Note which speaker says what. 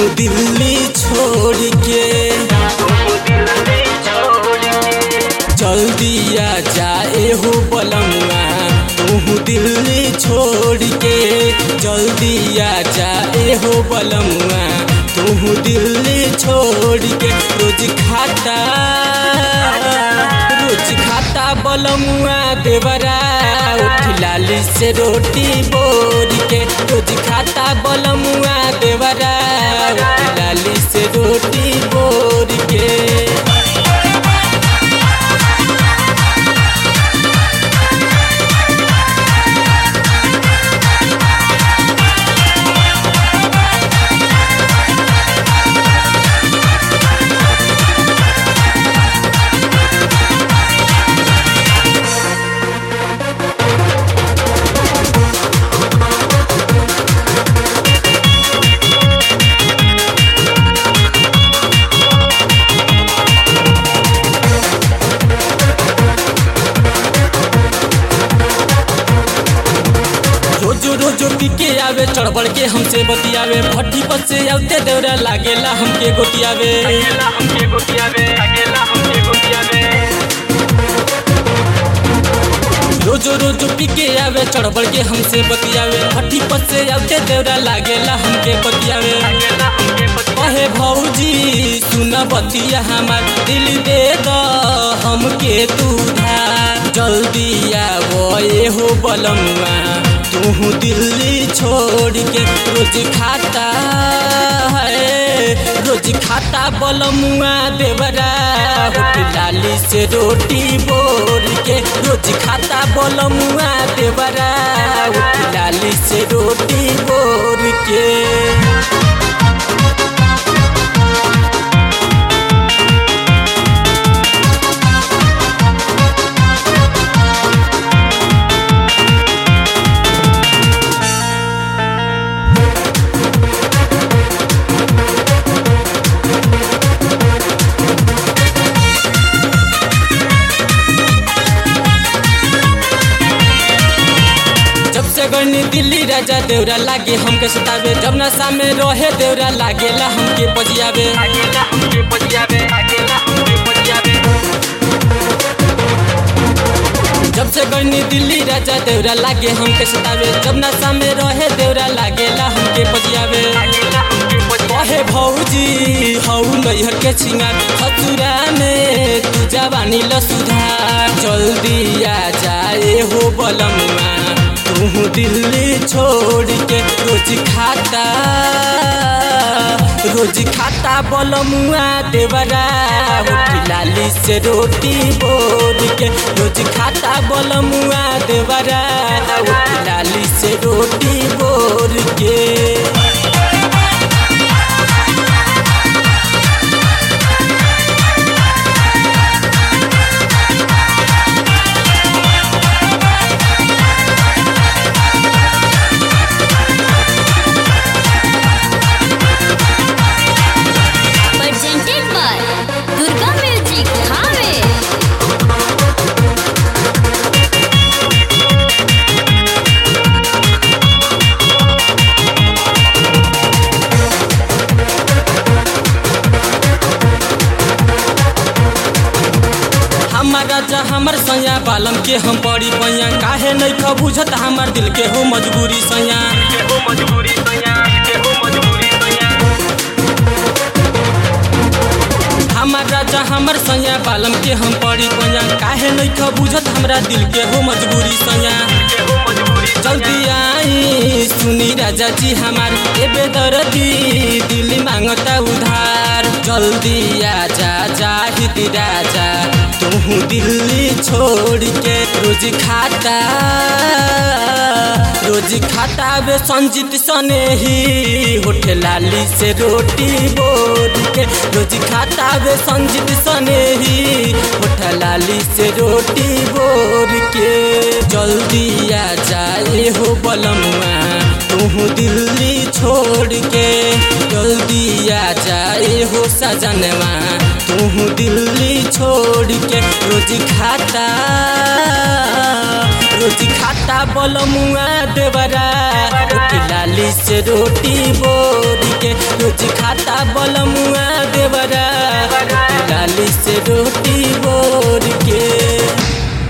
Speaker 1: तू दिल्ली छोड़ के जल्दी आ जाए हो बलमुआ तू दिल्ली छोड़ के जल्दी आ जाए हो बलमुआ तू दिल्ली छोड़ के रोज खाता रोज खाता बलमुआ देवरा उठ लाली से रोटी बोर के रोज खाता बलमुआ देवरा उठ लाली से रोटी बोर के रोजो रोजो पी के आवे चढ़बड़ के हमसे बतियावे भट्टी पर से आउते देवरा लागेला हमके गोतियावे रोजो रोजो पी के आवे चढ़बड़ के हमसे बतियावे भट्टी पर से आउते देवरा लागेला हमके बतियावे कहे भौजी सुन बतिया हमार दिल दे द हमके तू धार जल्दी आवो ए हो बलमुआ तू दिल्ली छोड़ के रोज खाता है रोज खाता बलमुआ देवरा होट लाली से रोटी बोर के रोज खाता बलमुआ देवरा होट लाली से रोटी बोर के जब से गनी दिल्ली राजा देवरा लागे हमके सतावे जब नशा में रहे देवरा लागेला हमके बजियावे जब से गनी दिल्ली राजा देवरा लागे हमके सतावे जब नशा में रहे देवरा लागेला हमके बजियावे कहे भौजी हऊ नैहर के छिंगार खतुरा में तू जवानी ल सुधार जल्दी आ जाए हो बलमुआ तू दिल्ली छोड़ के रोज खाता रोज खाता बलमुआ देवरा होठ लाली से रोटी बोर के रोज खाता बलमुआ देवरा होठ लाली से रोटी बोर के
Speaker 2: presented by Durga Music Thane.
Speaker 1: हमार राजा हमर सैया बालम के हम बड़ी पैया काहे नहीं ख बुझत हमार दिल के हो मजबूरी सैया हमार राजा हमर सैया बालम के हम बड़ी पैया काहे नहीं ख बुझत हमरा दिल के हो मजबूरी सैया जल्दी आई सुनी राजा जी हमार ए बेदर्दी दिल मांगता उधार जल्दी आ जा जाहिद राजा तू दिल्ली छोड़ के रोज खाता रोज खाता बे संजीत सने ही होठ लाली से रोटी बोर के रोज खाता बे संजीत सने ही होठ लाली से रोटी बोर के जल्दी आ जाए हो बलमुआ तू दिल्ली छोड़ के जल्दी आ जाए हो सजनवा तू दिल्ली छोड़ के रोज खाता रोटी खाता बलमुआ देवरा रोटी लाली से रोटी बोरी के रोटी खाता बलमुआ देवरा रोटी लाली से रोटी बोरी के